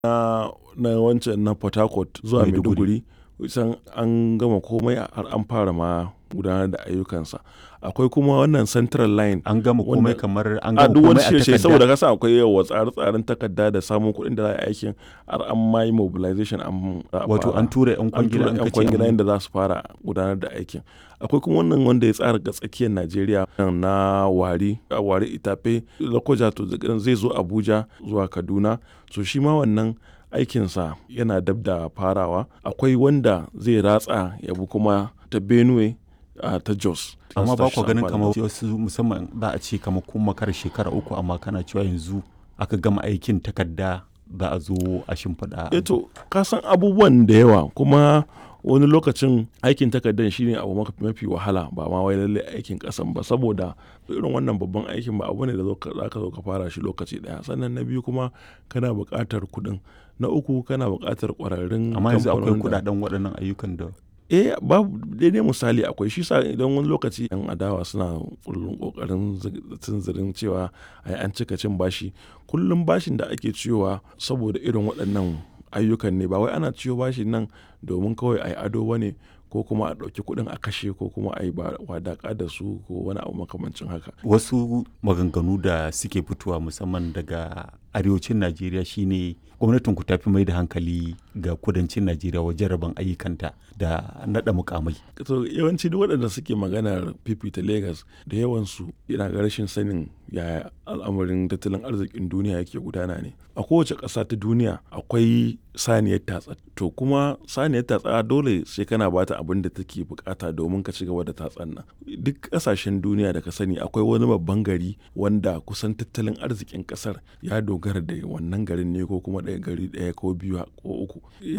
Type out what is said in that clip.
na na wancan na port harcourt zuwa Maiduguri. maiduguri kusan an gama komai har an fara ma gudanar da ayyukansa akwai kuma wannan central line an gama komai Wanda- kamar an a gama duk wani komai a shirye takarda saboda kasa akwai yawa tsare-tsaren takarda da samun kuɗin da za a yi aikin har an ma yi mobilization an za a wato fara. an tura yan an kwangila tura an yan kace kwangila an- da za su fara gudanar da aikin akwai kuma wannan wanda ya tsara ga tsakiyar najeriya na wari a wari itafe lokoja to zai zo abuja zuwa kaduna so shi ma wannan aikinsa yana dab da farawa akwai wanda zai ratsa ya bi kuma ta benue a ta jos amma ba ku Su ganin amfani kamar wasu musamman za a ce kamar kun makar shekara uku amma kana cewa yanzu aka gama aikin takarda za a zo a shimfiɗa eto ka san abubuwan da yawa kuma wani lokacin aikin takardar shine abu maka- mafi wahala ba ma wai lalle aikin kasan ba saboda irin wannan babban aikin ba abu ne da zo ka- za ka zo ka fara shi lokaci daya sannan na biyu kuma kana buƙatar kuɗin na uku kana buƙatar ƙwararrun amma yanzu akwai kamfanonin da- kudaden waɗannan ayyukan da eh babu daidai misali akwai shi sa idan wani lokaci yan adawa suna kullum kokarin tunzirin cewa ai an cika cin bashi kullum bashin da ake ciyowa saboda irin waɗannan ayyukan ne ba wai ana ciyo bashin nan domin kawai ai ado bane ko kuma a ɗauki kuɗin a kashe ko kuma a yi wadaƙa da su ko wani abu makamancin haka wasu maganganu da suke fitowa musamman daga arewacin najeriya shine gwamnatin ku tafi mai da hankali ga kudancin najeriya wajen rabon ayyukanta da naɗa mukamai to yawanci duk waɗanda suke maganar fifita Legas da yawansu yana ga rashin sanin yaya al'amarin tattalin arzikin duniya yake gudana ne a kowace ƙasa ta duniya akwai saniyar tatsa to kuma saniyar tatsa dole sai kana bata abin da take bukata domin ka ci gaba da tatsan nan duk ƙasashen duniya da ka sani akwai wani babban gari wanda kusan tattalin arzikin ƙasar ya dogara da wannan garin ne ko kuma ɗaya gari ɗaya ko biyu ko uku